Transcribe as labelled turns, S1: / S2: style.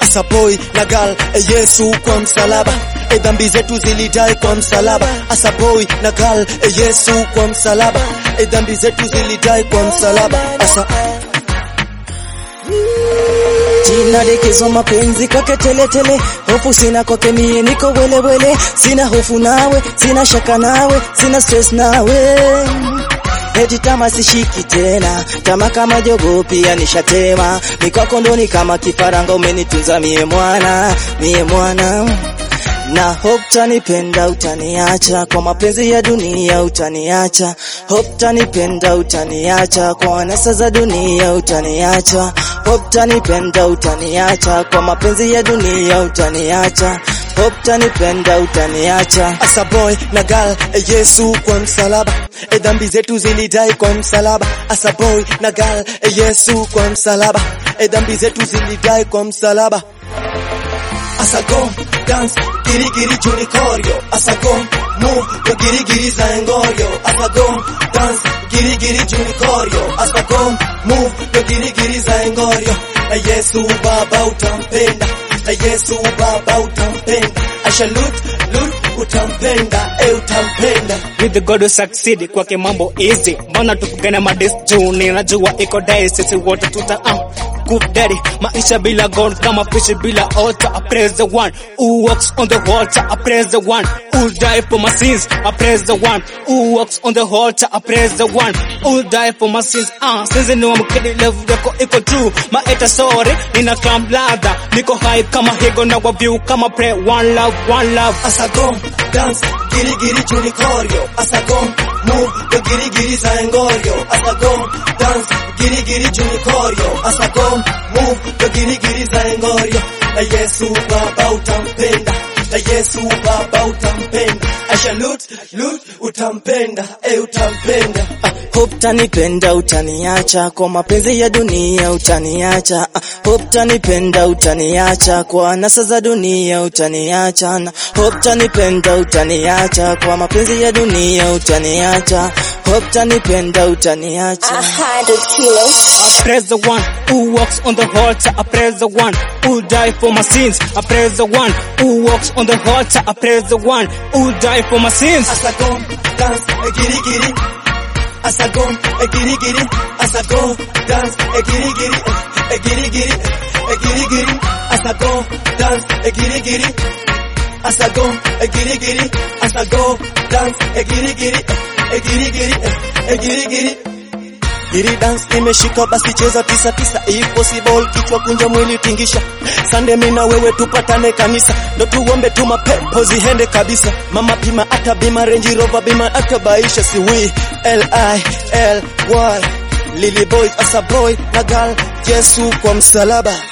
S1: asa boy na girl e Yesu kwa msalaba e dhambi zetu zilidai kwa msalaba asa boy na girl e Yesu kwa msalaba e dhambi zetu zilidai kwa msalaba asa
S2: Jina likizo mapenzi kwake teletele, hofu sina kwake mie niko welewele, sina hofu nawe, sina shaka nawe, sina stress nawe Eti tama sishiki tena, tama kama jogo pia nishatema, mikwako ndo ni kama kifaranga, umenitunza mie mwana, mie mwana na hope tanipenda utaniacha kwa mapenzi ya dunia utaniacha hope tanipenda utaniacha kwa anasa za dunia utaniacha hope tanipenda utaniacha kwa mapenzi ya dunia utaniacha hope tanipenda utaniacha
S1: asa boy na girl e Yesu kwa msalaba e dhambi zetu zilidai kwa msalaba asa boy na girl e Yesu kwa msalaba e dhambi zetu zilidai kwa msalaba asa go dance giri giri juni koryo asa go move yo giri giri za engoryo asa go dance giri giri juni koryo asa go move yo giri giri za engoryo na Yesu baba utampenda na Yesu baba utampenda asha lut lut utampenda e utampenda
S3: with the God who succeed kwake mambo easy mbona tupigane madis juu ninajua iko dai sisi wote tuta uh, good daddy maisha bila God kama fish bila altar I praise the one who walks on the altar I praise the one who died for my sins I praise the one who walks on the altar I praise the one who died for my sins ah sisi ni wamkidi love yako iko true maeta sorry nina clam ladha niko high kama higo na wa view kama pray one love one love
S1: asa go dance giri giri juni koryo asa go move yo giri giri za engoryo asa go dance giri giri juni koryo asa go move yo giri giri za engoryo na Yesu baba utampenda na Yesu baba utampenda asha lut lut utampenda e utampenda
S2: Ah, Hope tanipenda utaniacha kwa mapenzi ya dunia utaniacha Ah, Hope tanipenda utaniacha kwa nasa za dunia utaniacha Na Hope tanipenda utaniacha kwa mapenzi ya dunia utaniacha Hope tanipenda utaniacha
S4: A hundred kilos.
S3: I praise the one who walks on the altar. I praise the one who died for my sins. I praise the one who walks on the altar. I praise the one who died for my sins.
S1: asa go dance e giri giri asa go e giri giri asa go dance e giri giri e giri giri e giri giri asa go dance e giri giri asa go e giri giri asa go dance e giri giri e giri giri e giri giri Giri dance imeshika basi cheza tisa tisa if possible kichwa kunja mwili tingisha Sande mina wewe tupatane kanisa ndo tuombe tu mapepo zihende kabisa mama pima hata bima Range Rover bima hata baisha si we L I L Y Lily boy asa boy na girl Yesu kwa msalaba